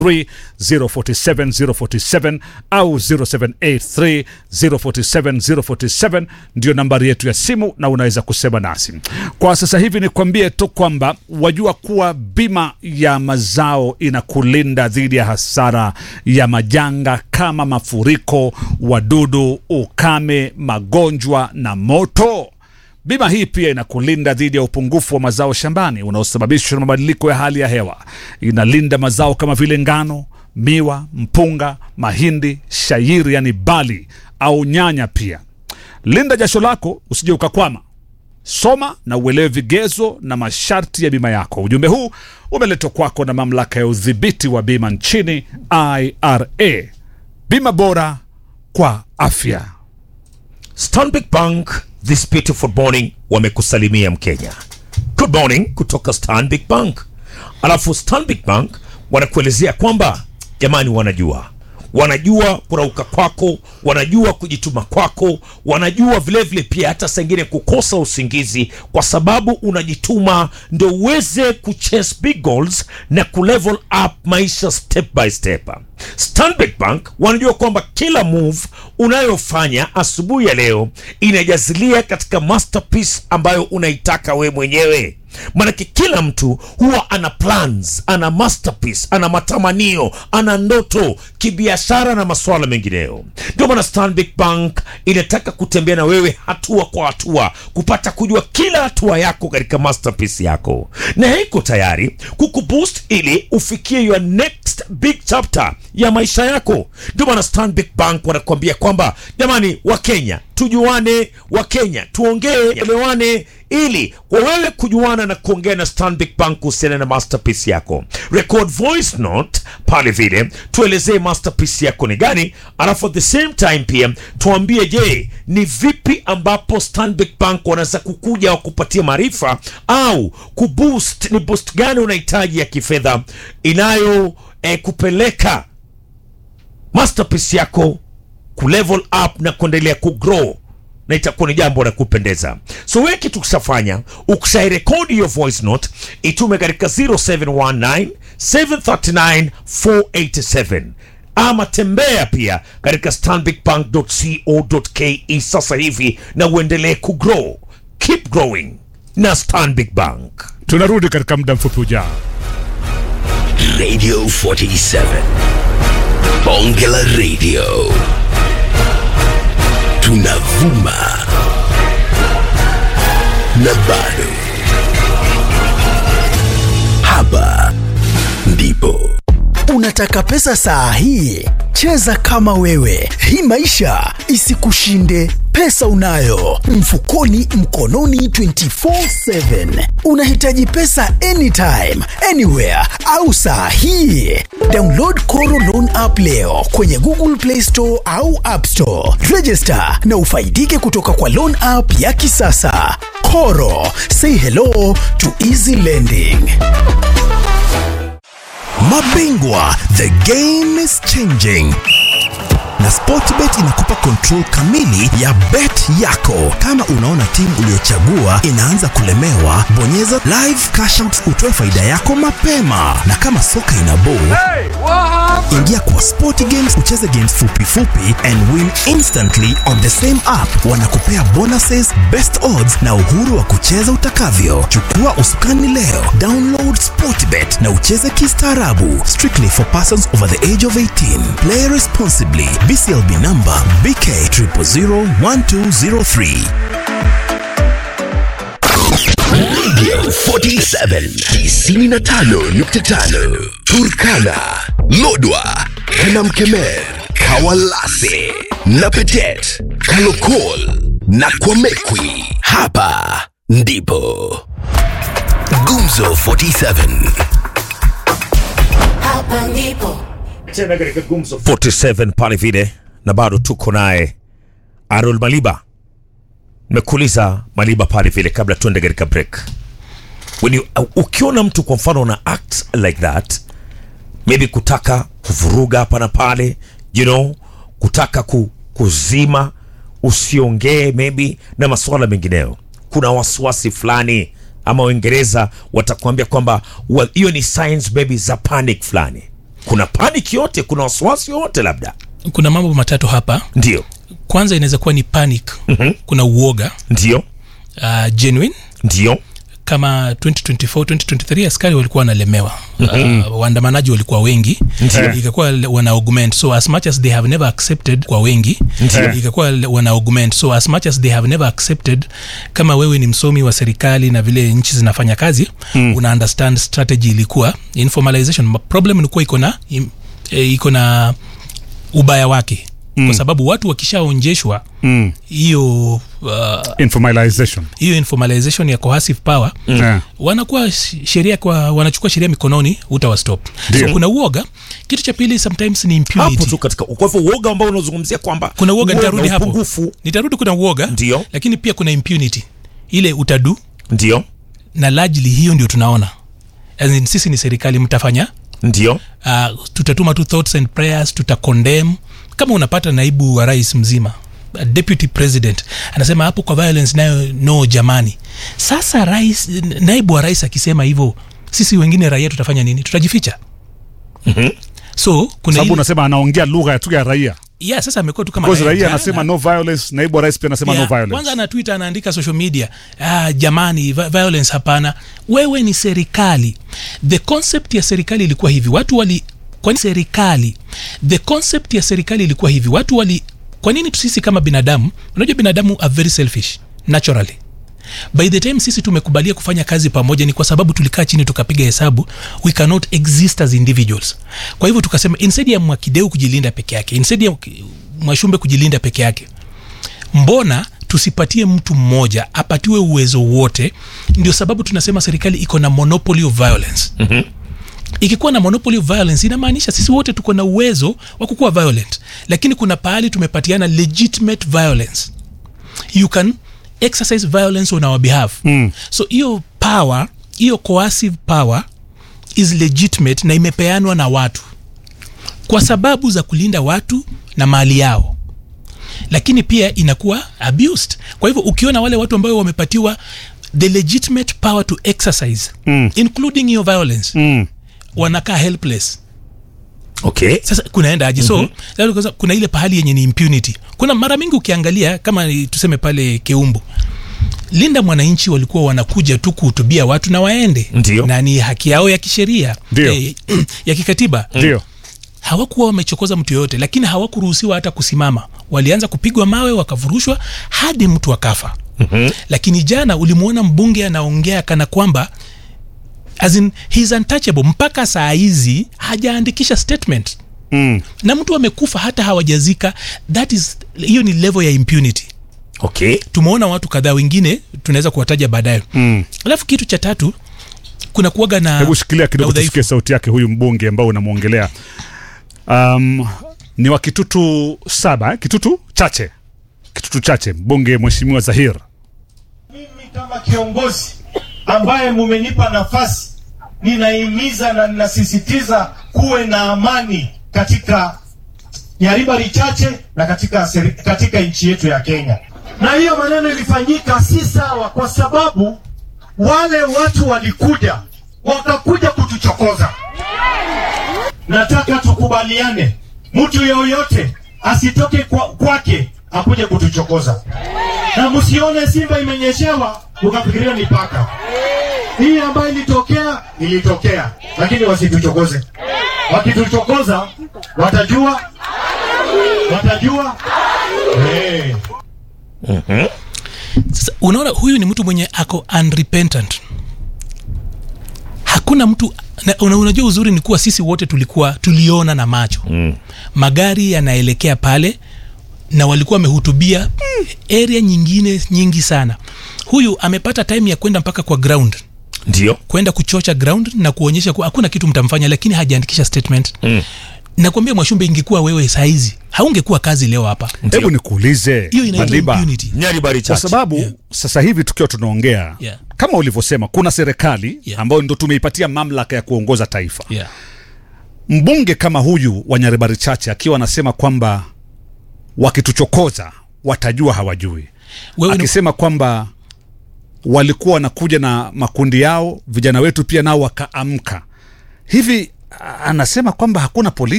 047 047 au 0783 047 047 ndio nambari yetu ya simu na unaweza kusema nasi kwa sasa hivi nikwambie tu kwamba wajua kuwa bima ya mazao inakulinda dhidi ya hasara ya majanga kama mafuriko wadudu ukame magonjwa na moto Bima hii pia inakulinda dhidi ya upungufu wa mazao shambani unaosababishwa na mabadiliko ya hali ya hewa. Inalinda mazao kama vile ngano, miwa, mpunga, mahindi, shairi yani bali au nyanya pia. Linda jasho lako usije ukakwama. Soma na uelewe vigezo na masharti ya bima yako. Ujumbe huu umeletwa kwako na mamlaka ya udhibiti wa bima nchini IRA. Bima bora kwa afya. Stanbic Bank this beautiful morning wamekusalimia Mkenya. Good morning kutoka Stanbic Bank. Alafu Stanbic Bank wanakuelezea kwamba jamani, wanajua wanajua kurauka kwako, wanajua kujituma kwako, wanajua vilevile vile pia hata sengine kukosa usingizi, kwa sababu unajituma ndo uweze kuchase big goals na kulevel up maisha step by step. Stanbic Bank wanajua kwamba kila move unayofanya asubuhi ya leo inajazilia katika masterpiece ambayo unaitaka we mwenyewe maanake kila mtu huwa ana plans ana masterpiece ana matamanio ana ndoto kibiashara na masuala mengineyo ndio maana stanbic bank inataka kutembea na wewe hatua kwa hatua kupata kujua kila hatua yako katika masterpiece yako na iko tayari kukuboost ili ufikie your next big chapter ya maisha yako ndio maana stanbic bank wanakuambia kwamba jamani wakenya tujuane wakenya tuongee elewane ili kwa wewe kujuana na kuongea na Stanbic Bank kuhusiana na masterpiece yako. Record voice note pale vile, tuelezee masterpiece yako ni gani, alafu at the same time pia tuambie, je, ni vipi ambapo Stanbic Bank wanaweza kukuja wakupatia maarifa au kuboost, ni boost gani unahitaji ya kifedha inayo eh, kupeleka masterpiece yako kulevel up na kuendelea kugrow na itakuwa ni jambo la kupendeza so wewe kitu ukishafanya ukishairekodi hiyo voice note itume katika 0719 739 487 ama tembea pia katika stanbicbank.co.ke sasa hivi na uendelee kugrow keep growing na stanbic bank Tunarudi katika muda mfupi ujao. Radio 47. Bonge la Radio. Tunavuma. Na bado. Hapa ndipo. Unataka pesa saa hii? Cheza kama wewe, hii maisha isikushinde. Pesa unayo mfukoni, mkononi 24/7. Unahitaji pesa anytime, anywhere au saa hii? Download Koro Loan app leo kwenye Google Play Store au App Store. Register na ufaidike kutoka kwa loan app ya kisasa. Koro, say hello to easy lending. Mabingwa, the game is changing na Sportbet inakupa control kamili ya bet yako. Kama unaona timu uliyochagua inaanza kulemewa, bonyeza live cash out utoe faida yako mapema, na kama soka ina ball ingia kwa sport games ucheze games fupi fupi and win instantly on the same app wanakupea bonuses best odds na uhuru wa kucheza utakavyo chukua usukani leo download sportbet na ucheze kistaarabu strictly for persons over the age of 18 play responsibly bclb number bk 0001203 Radio 47 95.5 Turkana, Lodwa, Kanamkemer, Kawalase, Napetet, Kalokol na Kwamekwi. Hapa ndipo Gumzo 47. Hapa ndipo tena katika gumzo 47 pale vile na bado tuko naye arol maliba nimekuuliza maliba pale vile kabla tuende katika break When you, uh, ukiona mtu kwa mfano una act like that maybe kutaka kuvuruga hapa na pale you know kutaka ku, kuzima usiongee maybe na masuala mengineyo kuna wasiwasi fulani ama uingereza watakuambia kwamba well, hiyo ni signs maybe za panic fulani kuna panic yote kuna wasiwasi yote labda kuna mambo matatu hapa ndio kwanza inaweza kuwa ni panic mm-hmm. kuna uoga ndio uh, genuine ndio kama 2024 2023 askari walikuwa wanalemewa uh, waandamanaji walikuwa wengi Ndiyo. ikakuwa wana augment so as much as they have never accepted kwa wengi Ndiyo. ikakuwa wana augment so as much as they have never accepted kama wewe ni msomi wa serikali na vile nchi zinafanya kazi mm. una understand strategy ilikuwa informalization problem ilikuwa iko na im- eh, iko na ubaya wake mm. kwa sababu watu wakishaonjeshwa Mm. hiyo uh, informalization hiyo informalization ya coercive power Yeah. wanakuwa sh- sheria kwa wanachukua sheria mikononi utawastop Ndio. so kuna uoga kitu cha pili sometimes ni hapo impunity tu katika kwa hivyo uoga ambao unazungumzia kwamba kuna uoga uwe nitarudi na hapo upungufu nitarudi kuna uoga Ndio. lakini pia kuna impunity ile utadu ndio na largely hiyo ndio tunaona As in, sisi ni serikali mtafanya ndio uh, tutatuma tu thoughts and prayers tutacondemn kama unapata naibu wa rais mzima a deputy president anasema hapo kwa violence nayo no jamani sasa rais naibu wa rais akisema hivyo sisi wengine raia tutafanya nini tutajificha so kuna sababu ile, unasema anaongea lugha tu ya raia yeah, sasa amekuwa tu kama because raia jana. anasema no violence naibu wa rais pia anasema Yeah, no violence kwanza ana twitter anaandika social media ah, jamani vi- violence hapana wewe ni serikali the concept ya serikali ilikuwa hivi watu wali kwani serikali the concept ya serikali ilikuwa hivi watu wali kwa nini sisi kama binadamu unajua binadamu are very selfish naturally by the time sisi tumekubalia kufanya kazi pamoja ni kwa sababu tulikaa chini tukapiga hesabu we cannot exist as individuals kwa hivyo tukasema instead ya mwakideu kujilinda peke yake instead ya mwashumbe kujilinda peke yake mbona tusipatie mtu mmoja apatiwe uwezo wote ndio sababu tunasema serikali iko na monopoly of violence mm-hmm. ikikuwa na monopoly of violence inamaanisha sisi wote tuko na uwezo wa kukuwa violent lakini kuna pahali tumepatiana legitimate violence you can exercise violence on our behalf mm. so hiyo power hiyo coercive power is legitimate na imepeanwa na watu kwa sababu za kulinda watu na mali yao lakini pia inakuwa abused kwa hivyo ukiona wale watu ambao wamepatiwa the legitimate power to exercise mm. including hiyo violence mm. wanakaa helpless okay sasa kunaenda aje so mm-hmm. kuna ile pahali yenye ni impunity kuna mara mingi ukiangalia kama ni- tuseme pale keumbu linda mwananchi walikuwa wanakuja tu kuhutubia watu na waende Ndio. na ni haki yao ya kisheria Ndio. eh, ya kikatiba ndio hawakuwa wamechokoza mtu yoyote lakini hawakuruhusiwa hata kusimama walianza kupigwa mawe wakavurushwa hadi mtu akafa mm-hmm. lakini jana ulimwona mbunge anaongea kana kwamba as in, he's untouchable mpaka saa hizi hajaandikisha statement mm. na mtu amekufa hata hawajazika that is hiyo ni level ya impunity okay tumeona watu kadhaa wengine tunaweza kuwataja baadaye Mm. alafu kitu cha tatu kuna kuaga na hebu shikilia na kidogo udhaifu. tusikie sauti yake huyu mbunge ambao unamwongelea um, ni wa kitutu saba eh? kitutu chache kitutu chache mbunge mheshimiwa zahir mimi kama kiongozi ambaye mumenipa nafasi, ninahimiza na ninasisitiza kuwe na amani katika Nyaribari chache na katika, seri- katika nchi yetu ya Kenya. Na hiyo maneno ilifanyika si sawa, kwa sababu wale watu walikuja wakakuja kutuchokoza. Nataka tukubaliane, mtu yoyote asitoke kwa, kwake akuje kutuchokoza na msione Simba imenyeshewa ukafikiria ni paka. Hii ambayo ilitokea ilitokea, lakini wasituchokoze. Wakituchokoza watajua, watajua hey. Sasa unaona huyu ni mtu mwenye ako unrepentant hakuna mtu na, una, unajua uzuri ni kuwa sisi wote tulikuwa tuliona na macho mm. magari yanaelekea pale na walikuwa wamehutubia mm, area nyingine nyingi sana huyu amepata time ya kwenda mpaka kwa ground ndio kwenda kuchocha ground na kuonyesha kuwa hakuna kitu mtamfanya lakini hajaandikisha statement mm. nakwambia mwashumbe ingekuwa wewe saizi haungekuwa kazi leo hapa hebu nikuulize hiyo inaitwa Madiba, impunity nyaribari kwa chache sababu Yeah. sasa hivi tukiwa tunaongea Yeah. kama ulivyosema kuna serikali Yeah. ambayo ndo tumeipatia mamlaka ya kuongoza taifa yeah. mbunge kama huyu wa nyaribari chache akiwa anasema kwamba wakituchokoza watajua hawajui wewe ni, akisema kwamba walikuwa wanakuja na makundi yao vijana wetu pia nao wakaamka hivi a- anasema kwamba hakuna polisi